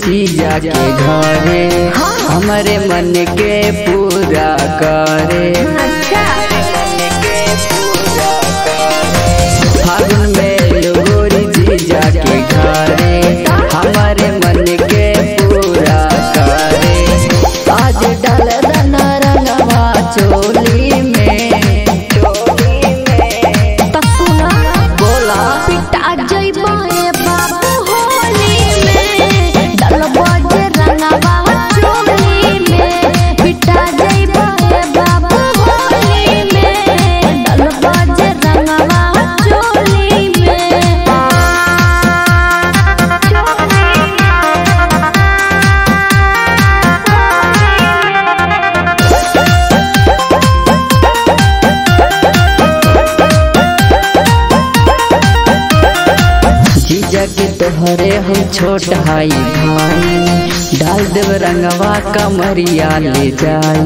जीजा के घरे हमारे मन के पूरा करे अच्छा फागुन में लोगोरी जीजा के घरे हमारे मन के पूरा करे आज डाल दना रंगवा चोली में चोली में तो सुना बोला पिटा जइबो ए बाबू होली में डलबो जे रंगवा चोली में पिटा जइबो ए बाबू होली में डलबो जे रंगवा चोली में जीजा के तोहरे हम छोट हाई भाई डाल देव रंगवा कमरिया ले जाई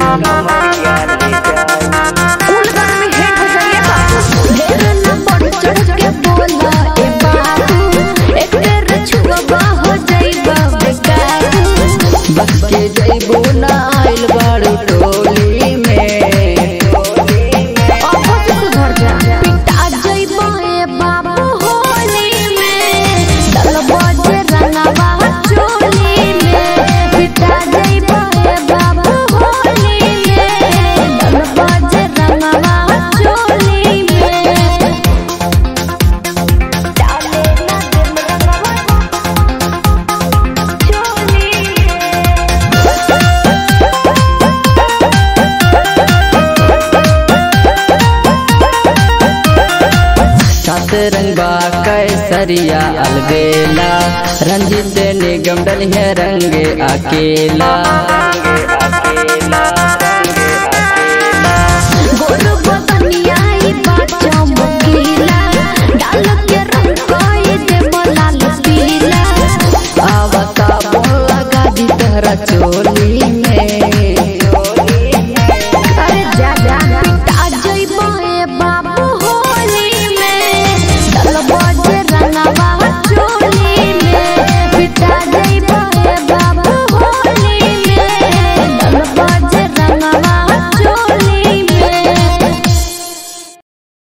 उलगन में हेट हो जाइए बाबू ढेर न बढ़ चढ़ के बोला ए बाबू एक बेर छुआ हो जाइबा बेकाबू बस के जइबो ना आइल बाड़ू टोली में अब से सुधर जा पिटा जइबो ए बाबू होली में डलबो जे रंगवा चोली में पिटा जइबो ए बाबू होली में डलबो जे रंगवा चोली में डाले ना दिल रंगवा चोली में सात रंगबा कैसरिया अलबेला रंजित निगम डलिए रंग अकेला गोर बदनी